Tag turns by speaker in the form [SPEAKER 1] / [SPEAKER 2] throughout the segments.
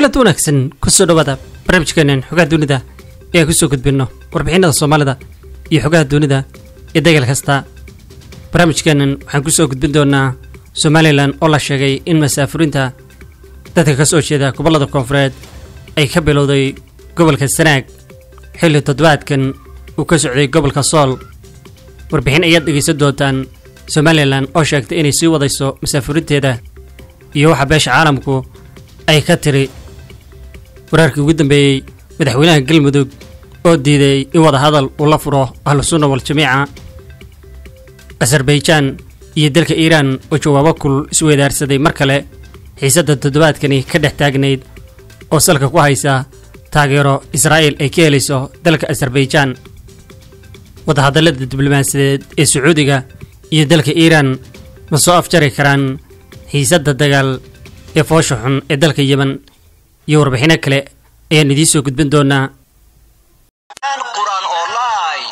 [SPEAKER 1] kulanti wanaagsan kusoo dhawaada barnaamijkeenan xogaha dunida ee aan kusoo gudbinno warbixinada soomaalida iyo xogaha dunida ee degal kasta barnaamijkeenan waxaan kusoo gudbin doonaa somalilan oo la sheegay in masaafurinta dadka ka soo jeeda gobollada koonfureed ay ka bilowday gobolka sanaag xilli toddobaadkan uu ka socday gobolka sool warbixin ayaad dhegaysan doontaan somalilan oo sheegtay inay sii wadayso masaafurinteeda iyo waxa beesha caalamku ay ka tiri wararkii ugu dambeeyey madaxweynaha galmudug oo diiday in wadahadal uu la furo ahlu sunna waljamiica azarbaijan iyo dalka iiraan oo jawaabo kulul isweydaarsaday mar kale xiisadda toddobaadkani ka dhex taagnayd oo salka ku haysa taageero israa'iil ay ka helayso dalka azarbaijan wadahadallada diblomaasiyadeed ee sacuudiga iyo dalka iiraan ma soo afjari karaan xiisadda dagaal ee foosha xun ee dalka yemen iyo warbixino kale ayaan idiin soo gudbin doonaa
[SPEAKER 2] quraan online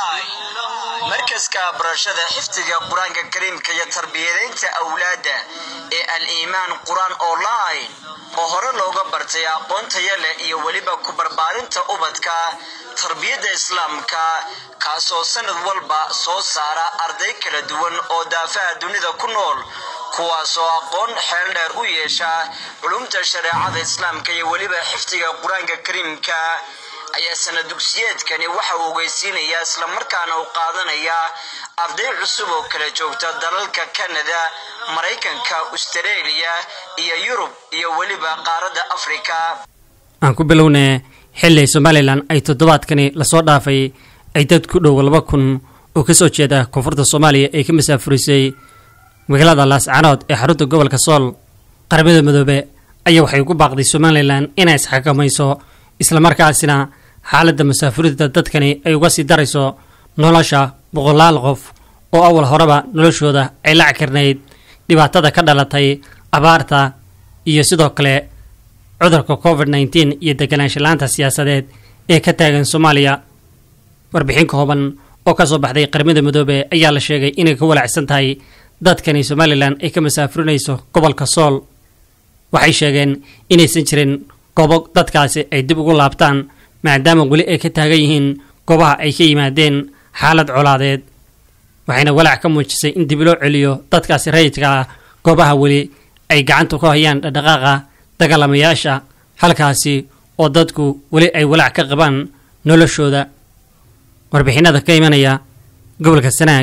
[SPEAKER 2] markaska barashada xifdiga qur-aanka kariimka iyo tarbiyadaynta awlaadda ee al-iimaan qur-aan online oo hore looga bartay aqoon taya leh iyo weliba ku barbaarinta ubadka tarbiyadda islaamka kaasoo sanad walba soo saara arday kala duwan oo daafaha dunida ku nool kuwaasoo aqoon xeel dheer u yeesha culumta shareecada islaamka iyo weliba xifdiga qur-aanka kariimka ayaa sana dugsiyeedkani waxa uu ogeysiinayaa islamarkaana u qaadanaya arday cusub oo kala joogta dalalka kanada maraykanka austareeliya iyo yurub iyo weliba qaaradda afrika
[SPEAKER 1] aan ku bilownee xilli somalilan ay toddobaadkani lasoo dhaafay ay dad ku dhow laba kun oo ka soo jeeda koonfurta soomaaliya ay ka masaafurisay magaalada laascanood ee xarunta gobolka sool qaramada midoobe ayaa waxay ugu baaqday somalilan inay isxakamayso islamarkaasina xaaladda masaafurinta dadkani ay uga sii darayso nolosha boqolaal qof oo awal horeba noloshooda ay la cakirnayd dhibaatada ka dhalatay abaarta iyo sidoo kale cudurka covid nteen iyo deganaansha-laanta siyaasadeed ee ka taagan soomaaliya warbixin kooban oo ka soo baxday qaramada midoobe ayaa la sheegay inay ka walacsan tahay dadkani somalilan ay ka masaafurinayso gobolka sool waxay sheegeen inaysan jirin goobo dadkaasi ay dib ugu laabtaan maadaama weli ay ka taagan yihiin goobaha ay ka yimaadeen xaalad colaadeed waxayna walaac ka muujisay in dib loo celiyo dadkaasi rayidka ah goobaha weli ay gacanta ku hayaan dhaqdhaqaaqa dagaalamayaasha halkaasi oo dadku weli ay walaac ka qabaan noloshooda warbixinada ka imanaya gobolka sanaag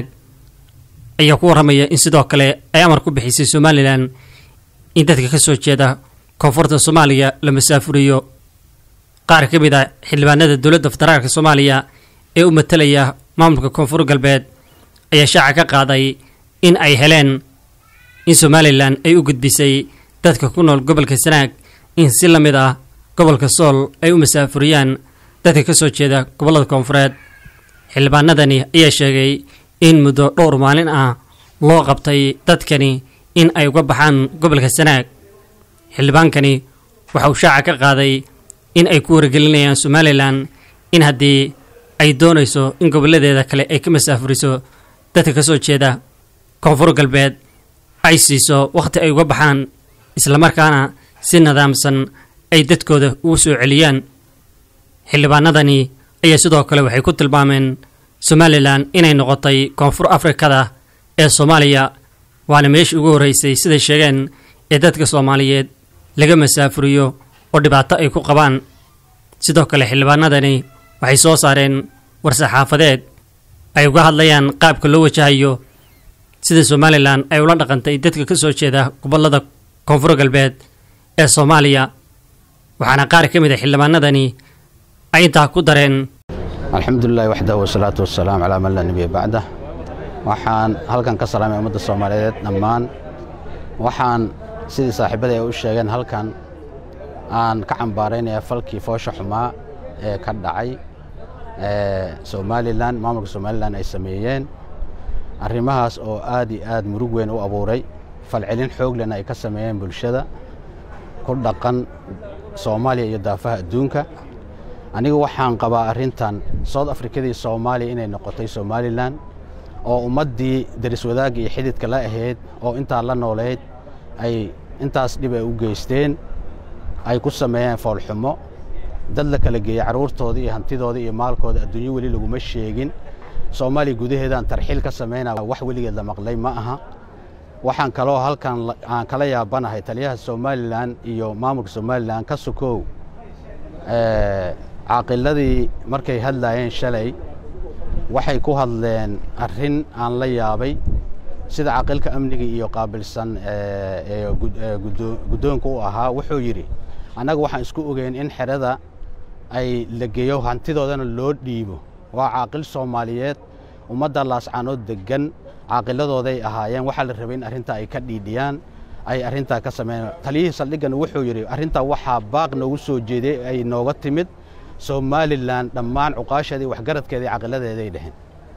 [SPEAKER 1] ayaa ku warramaya in sidoo kale ay amar ku bixisay somalilan in dadka ka soo jeeda koonfurta soomaaliya la masaafuriyo qaar ka mid a xildhibaanada dowladda federaalka soomaaliya ee u matalaya maamulka koonfur galbeed ayaa shaaca ka qaaday in ay heleen in somalilan ay u gudbisay dadka ku nool gobolka sanaag in si la mid ah gobolka sool ay u masaafuriyaan dadka ka soo jeeda gobollada koonfureed xildhibaanadani ayaa sheegay in muddo dhowr maalin ah loo qabtay dadkani in ay uga baxaan gobolka sanaag xildhibaankani waxa uu shaaca ka qaaday in ay ku wargelinayaan somalilan in haddii ay doonayso in gobolladeeda kale ay ka masaafuriso dadka ka soo jeeda koonfur galbeed ay siiso wakhti ay uga baxaan islamarkaana si nidaamsan ay dadkooda ugu soo celiyaan xildhibaanadani ayaa sidoo kale waxay ku tilmaameen somalilan inay noqotay koonfur afrikada ee soomaaliya waana meeshii ugu horreysay siday sheegeen ee dadka soomaaliyeed laga masaafuriyo oo dhibaato ay ku qabaan sidoo kale xildhibaanadani waxay soo saareen war-saxaafadeed ay uga hadlayaan qaabka loo wajahayo sida somalilan ay ula dhaqantay dadka ka soo jeeda gobollada koonfur galbeed ee soomaaliya waxaana qaar ka mid a xildhibaanadani ay intaa ku dareen
[SPEAKER 3] alxamdulilahi waxdahu wasalaatu wasalaam calaa man laa nebiya bacdah waxaan halkan ka salaamay ummadda soomaaliyeed dhammaan waxaan sidii saaxiibada ay u sheegeen halkan aan ka cambaaraynaya falkii foosha xumaa ee ka dhacay somalilan maamulka somalilan ay sameeyeen arrimahaas oo aad iyo aad murug weyn u abuuray falcelin xooglena ay ka sameeyeen bulshada ku dhaqan soomaaliya iyo daafaha adduunka anigu waxaan qabaa arrintan south afrikadii soomaaliya inay noqotay somalilan oo ummaddii daris wadaagga iyo xididka la ahayd oo intaa la nooleyd ay intaas dhib ay u geysteen ay ku sameeyeen foolxumo dad la kala geeyey carruurtooda iyo hantidooda iyo maalkooda adduunyo weli laguma sheegin soomaaliya gudaheedaan tarxiil ka samaynaa wax weligeed la maqlay ma aha waxaan kaloo halkan aan kala yaabanahay taliyaha somalilan iyo maamulka somalilan ka sukow caaqiladii markay hadlaayeen shalay waxay ku hadleen arrin aan la yaabay sida caaqilka amniga iyo qaabilsan ee guddoonka u ahaa wuxuu yidhi annaga waxaan isku ogeyn in xerada ay la geeyo hantidoodana loo dhiibo waa caaqil soomaaliyeed ummadda laascaanood deggan caaqiladooday ahaayeen waxaa la rabay in arrintaa ay ka dhiidhiyaan ay arrintaa ka sameeyaan taliyihii saldhiggana wuxuu yidhi arrintaa waxaa baaq noogu soo jeeday ay nooga timid somalilan dhammaan cuqaasheedii waxgaradkeedii caqiladeeday dheheen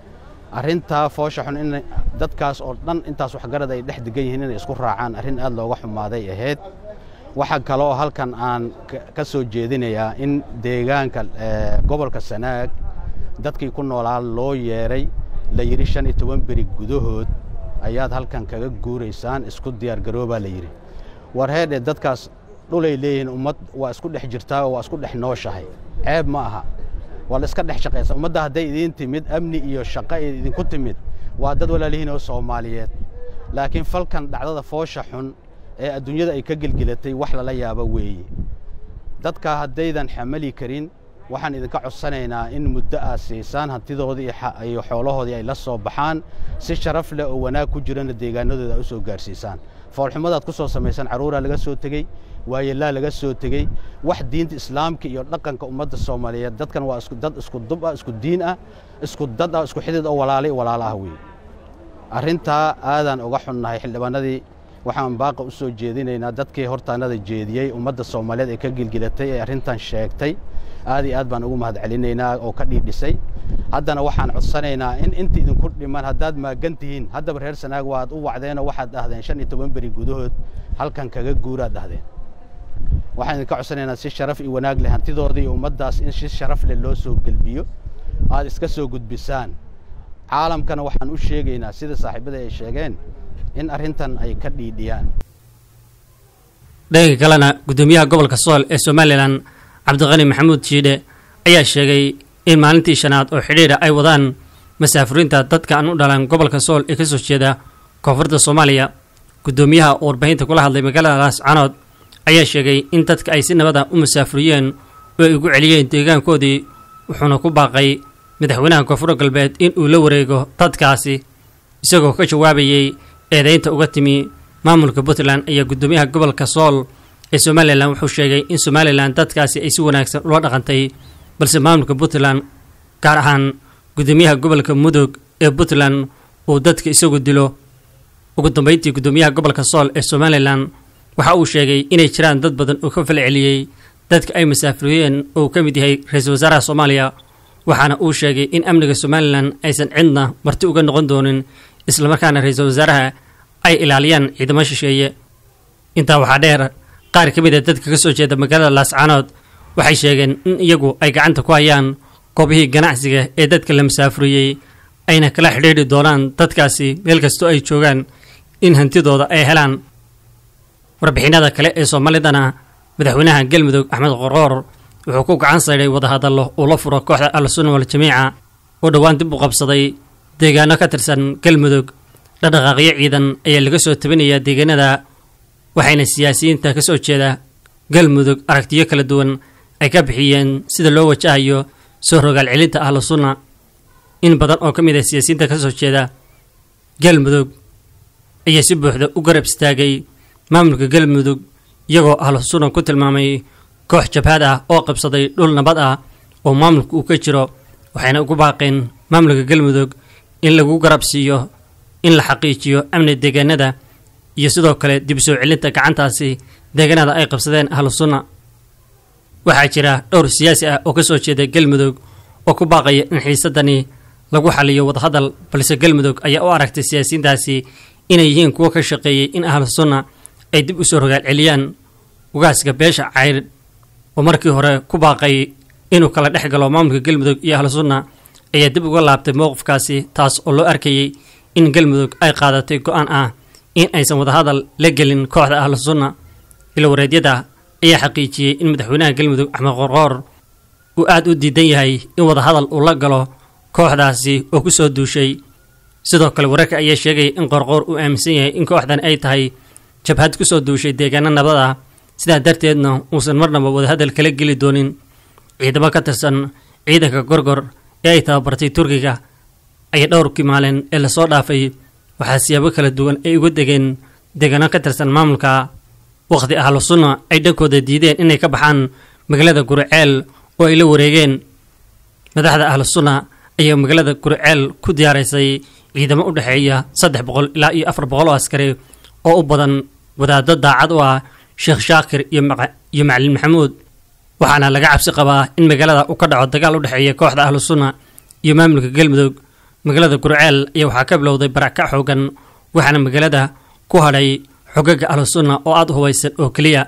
[SPEAKER 3] arrintaa foosha xun in dadkaas oo dhan intaas waxgarad ay dhex degan yihiin inay isku raacaan arrin aad looga xumaaday ahayd waxaa kaloo halkan aan ka soo jeedinayaa in deegaanka gobolka sanaag dadkii ku noolaa loo yeedhay la yidhi shan iyo toban beri gudahood ayaad halkan kaga guuraysaan isku diyaargaroobaa la yidhi war heedhe dadkaas dhulay leeyihiin ummad waa isku dhex jirtaa oo waa isku dhex nooshahay ceeb ma aha waa la iska dhex shaqaysa ummadda hadday idiin timid amni iyo shaqo idinku timid waa dad walaalihiin oo soomaaliyeed laakiin falkan dhacdada foosha xun ee adduunyada ay ka gelgelatay wax lala yaabo weeye dadka haddaydan xamali karin waxaan idinka codsanaynaa in muddo aad siisaan hantidoodii iyo xoolahoodii ay la soo baxaan si sharaf leh oo wanaag ku jirana deegaanadooda ay u soo gaarsiisaan foolxumadaad ku soo samaysaan carruuraa laga soo tegey waayelaa laga soo tegey wax diinta islaamka iyo dhaqanka ummadda soomaaliyeed dadkan waa dad isku dub ah isku diin ah isku dad ah isku xidid oo walaalay walaalo ah weeye arrintaa aadaan uga xunnahay xildhibaanadii waxaan baaqa u soo jeedinaynaa dadkii hortaanada jeediyey ummadda soomaaliyeed ee ka gilgilatay ee arrintan sheegtay aad iyo aad baan ugu mahad celinaynaa oo ka dhiidhisay haddana waxaan codsanaynaa in inta idinku dhiman haddaad maagan tihiin haddaba reer sanaag waad u wacdeenoo waxaad dhahdeen shan iyo toban beri gudahood halkan kaga guuraad dhahdeen waxaan idinka codsanaynaa si sharaf iyo wanaag leh hantidooda iyo ummaddaas in si sharaf leh loo soo gelbiyo aad iska soo gudbisaan caalamkana waxaan u sheegaynaa sida saaxiibada ay sheegeen in arrintan ay ka dhiidhiyaan
[SPEAKER 1] dhanka kalena guddoomiyaha gobolka sool ee somalilan cabdiqani maxamuud jiidhe ayaa sheegay in maalintii shanaad oo xidhiidha ay wadaan masaafuriinta dadka aan u dhalan gobolka sool ee ka soo jeeda koonfurta soomaaliya guddoomiyaha oo warbaahinta kula hadlay magaalada laascanood ayaa sheegay in dadka ay si nabada u masaafuriyeen oo ay ugu celiyeen deegaankoodii wuxuuna ku baaqay madaxweynaha koonfur galbeed in uu la wareego dadkaasi isagoo ka jawaabayey eedaynta uga timi maamulka puntland ayaa guddoomiyaha gobolka sool ee somalilan wuxuu sheegay in somalilan dadkaasi ay si wanaagsan ula dhaqantay balse maamulka puntland gaar ahaan guddoomiyaha gobolka mudug ee puntland uu dadka isagu dilo ugu dambeyntii guddoomiyaha gobolka sool ee somalilan waxa uu sheegay inay jiraan dad badan oo ka falceliyey dadka ay masaafuriyeen oo uu ka mid yahay ra-iisul wasaaraha soomaaliya waxaana uu sheegay in amniga somalilan aysan cidna marti uga noqon doonin islamarkaana ra-iisul wasaaraha ay ilaaliyaan ciidamo shisheeye intaa waxaa dheer qaar ka mid a dadka ka soo jeeda magaalada laascaanood waxay sheegeen in iyagu ay gacanta ku hayaan goobihii ganacsiga ee dadka la masaafuriyey ayna kala xidhiidhi doonaan dadkaasi meel kastoo ay joogaan in hantidooda ay helaan warbixinada kale ee soomaalidana madaxweynaha galmudug axmed qorqoor wuxuu ku gacan saydhay wadahadallo uu la furo kooxda al-sunna wal-jamiica oo dhowaan dib u qabsaday deegaano ka tirsan galmudug dhaqdhaqaaqyo ciidan ayaa laga soo tabinayaa deegaanada waxayna siyaasiyiinta ka soo jeeda galmudug aragtiyo kala duwan ay ka bixiyeen sida loo wajahayo soo rogaal celinta ahlu sunna in badan oo ka mid ah siyaasiyiinta ka soo jeeda galmudug ayaa si buuxda u garab istaagay maamulka galmudug iyagoo ahlu sunna ku tilmaamay koox jabhad ah oo qabsaday dhul nabad ah oo maamulka uu ka jiro waxayna ugu baaqeen maamulka galmudug in lagu garab siiyo in la xaqiijiyo amni deegaanada iyo sidoo kale dib soo celinta gacantaasi deegaanada ay qabsadeen ahlu sunna waxaa jira dhowr siyaasi ah oo ka soo jeeda galmudug oo ku baaqaya in xiisadani lagu xaliyo wadahadal balse galmudug ayaa u aragtay siyaasiyiintaasi inay yihiin kuwo ka shaqeeyey in ahlu sunna ay dib u soo rogaal celiyaan ugaaska beesha cayr oo markii hore ku baaqay inuu kala dhex galo maamulka galmudug iyo ahlu sunna ayaa dib uga laabtay mowqifkaasi taas oo loo arkayey in galmudug ay qaadatay go-aan ah in aysan wadahadal la gelin kooxda ahlu sunna ilo wareedyada ayaa xaqiijiyey in madaxweynaha galmudug axmed qorqoor uu aada u diidan yahay in wadahadal uu la galo kooxdaasi oo ku soo duushay sidoo kale wararka ayaa sheegaya in qorqoor uu aaminsan yahay in kooxdan ay tahay jabhad ku soo duushay deegaano nabad ah sidaa darteedna uusan marnaba wadahadal kala geli doonin ciidamo ka tirsan ciidanka gorgor ee ay tababartay turkiga ayaa dhowrkii maalin ee lasoo dhaafay waxaa siyaabo kala duwan ay uga degeen deegaano ka tirsan maamulka waqti ahlu sunna ay dhankooda diideen inay ka baxaan magaalada guriceel oo ay la wareegeen madaxda ahlu sunna ayaa magaalada guriceel ku diyaaraysay ciidamo u dhexeeya saddex boqol ilaa iyo afar boqol oo askari oo u badan wadaado daacad u ah sheekh shaakir iyo iyo macalin maxamuud waxaana laga cabsi qabaa in magaalada uu ka dhaco dagaal u dhexeeya kooxda ahlu sunna iyo maamulka galmudug magaalada gurceel ayaa waxaa ka bilowday barakac xoogan waxaana magaalada ku hadhay xogaga ahlu sunna oo aada u hubaysan oo keliya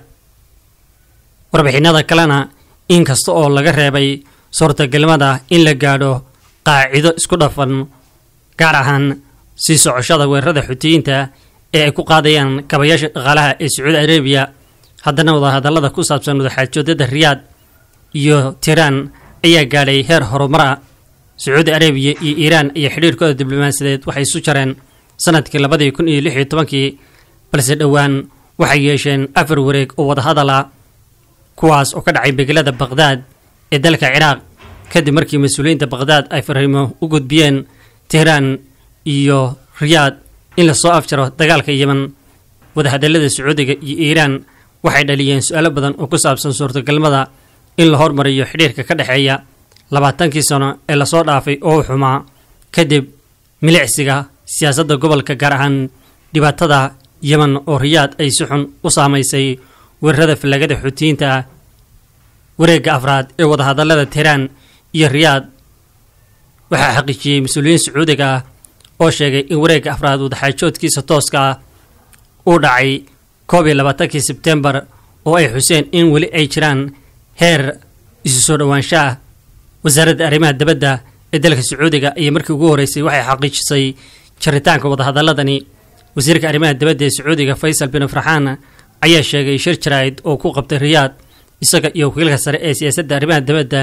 [SPEAKER 1] warbixinada kalena inkasta oo laga reebay suurtagalnimada in la gaadho qaacido isku dhafan gaar ahaan sii socoshada weerarada xutiyiinta ee ay ku qaadayaan kabayaasha dhaqaalaha ee sacuudi arabiya haddana wadahadallada ku saabsan wadaxaajoodyada riyaad iyo tiiraan ayaa gaadhay heer horumara sacuudi arabiya iyo iiraan iyo xidhiirkooda diblomaasiyadeed waxay isu jareen sanadkii labadii kun iyo lix iyo tobankii balse dhowaan waxay yeesheen afar wareeg oo wadahadala kuwaas oo ka dhacay begelada baqhdaad ee dalka ciraaq kadib markii mas-uuliyiinta baqhdaad ay fariimo u gudbiyeen tehraan iyo riyaad in lasoo afjaro dagaalka yeman wadahadallada sacuudiga iyo iiraan waxay dhaliyeen su-aalo badan oo ku saabsan suurtagalnimada in la hormariyo xidhiirka ka dhexeeya labaatankii sano ee lasoo dhaafay oo u xumaa kadib milicsiga siyaasadda gobolka gaar ahaan dhibaatada yeman oo riyaad ay si xun u saamaysay weerarada fallagada xuutiyiinta ah wareegga afraad ee wadahadallada tehraan iyo riyaad waxaa xaqiijiyey mas-uuliyiin sacuudiga ah oo sheegay in wareegga afraad wadaxaajoodkiisa tooska ah uu dhacay koob iyo labaatankii sebtembar oo ay xuseen in weli ay jiraan heer isu soo dhowaansho ah wasaaradda arrimaha dibadda ee dalka sacuudiga iyo markii ugu horreysay waxay xaqiijisay jaritaanka wadahadalladani wasiirka arrimaha dibadda ee sacuudiga faysal bin farxaan ayaa sheegay shir jaraa'id oo ku qabtay riyaad isaga iyo wakiilka sare ee siyaasadda arrimaha dibadda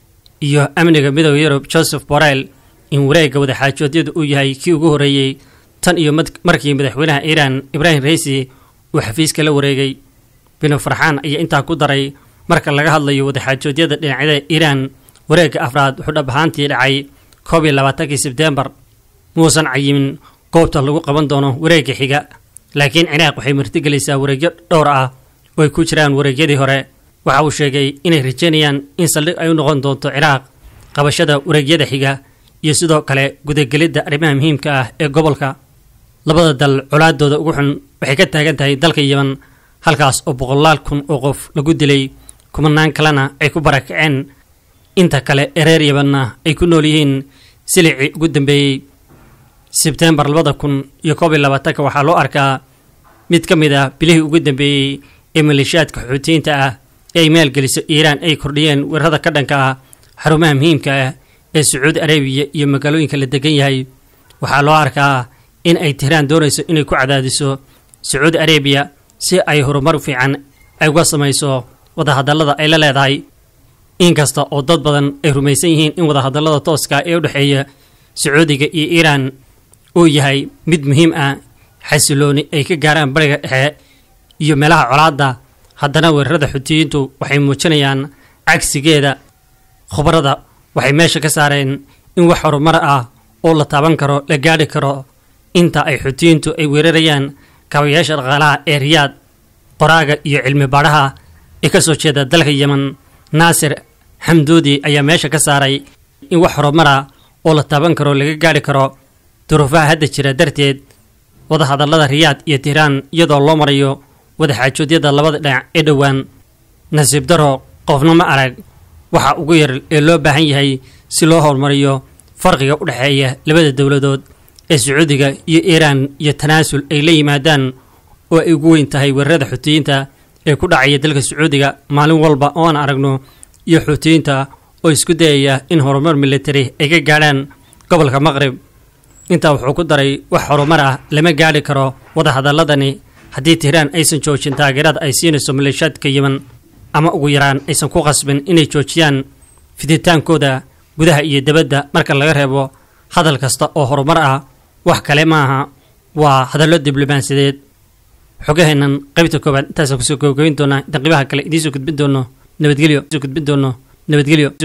[SPEAKER 1] iyo amniga midooda yurub joseph borrell in wareegga wadaxaajoodyadu uu yahay kii ugu horreeyey tan iyo markii madaxweynaha iiraan ibraahim raisi uu xafiiska la wareegay binu farxaan ayaa intaa ku daray marka laga hadlayo wadaxaajoodyada dhinacyada iiraan wareegga afraad wuxuu dhab ahaantii dhacay koob iyo labaatankii sebtembar muusan cayimin goobta lagu qaban doono wareegga xiga laakiin ciraaq waxay martigelaysaa wareegyo dhowr ah oo ay ku jiraan wareegyadii hore waxa uu sheegay inay rajeynayaan in saldhig ay u noqon doonto ciraaq qabashada wareegyada xiga iyo sidoo kale gudagelidda arrimaha muhiimka ah ee gobolka labada dal colaadooda ugu xun waxay ka taagan tahay dalka yeman halkaas oo boqolaal kun oo qof lagu dilay kumanaan kalena ay ku barakaceen inta kale ee reer yemanna ay ku nool yihiin silicii ugu dambeeyey sebtembar labada kun iyo koob iyo labaatanka waxaa loo arkaa mid ka mid ah bilihii ugu dambeeyey ee maleeshiyaadka xuutiyiinta ah ee ay maalgeliso iiraan ay kordhiyeen weerarada ka dhanka ah xarumaha muhiimka ah ee sacuudi arabiya iyo magaalooyinka la degan yahay waxaa loo arkaa in ay tehraan doonayso inay ku cadaadiso sacuudi arabiya si ay horumar fiican ay uga samayso wadahadallada ay la leedahay inkasta oo dad badan ay rumaysan yihiin in wadahadallada tooska ee u dhexeeya sacuudiga iyo iiraan uu yahay mid muhiim ah xasilooni ay ka gaaraan bariga dhexe iyo meelaha colaadda haddana weerarada xutiyiintu waxay muujinayaan cagsigeeda khubarada waxay meesha ka saareen in wax horumar ah oo la taaban karo la gaadhi karo inta ay xutiyiintu ay weerarayaan kaabayaasha dhaqaalaha ee riyaad qoraaga iyo cilmi baadhaha ee ka soo jeeda dalka yeman naasir xamduudi ayaa meesha ka saaray in wax horumara oo la taaban karo laga gaadhi karo duruufaha hadda jira darteed wadahadallada riyaad iyo tihraan iyadoo loo marayo wadaxaajoodyada labada dhinac ee dhowaan nasiib daro qofna ma arag waxa ugu yar ee loo baahan yahay si loo horumariyo farqiga u dhexeeya labada dowladood ee sacuudiga iyo iiraan iyo tanaasul ay la yimaadaan oo ay ugu weyn tahay weerarada xuutiyiinta ee ku dhacaya dalka sacuudiga maalin walba oo aan aragno iyo xuutiyiinta oo isku dayaya in horumar militari ay ka gaadhaan gobolka maqrib intaa wuxuu ku daray wax horumar ah lama gaadhi karo wadahadalladani haddii tihraan aysan joojin taageerada ay siinayso maleeshiyaadka yeman ama ugu yaraan aysan ku qasbin inay joojiyaan fiditaankooda gudaha iyo dibadda marka laga reebo hadal kasta oo horumar ah wax kale maaha waa hadallo diblomaasiyadeed xogaheennan qaybta koowaad intaasaan kusoo gabagabayn doonaa intaan qiibaha kale idiin soo gudbin doono nabadgelyo soo gudbin doono nabadgelyo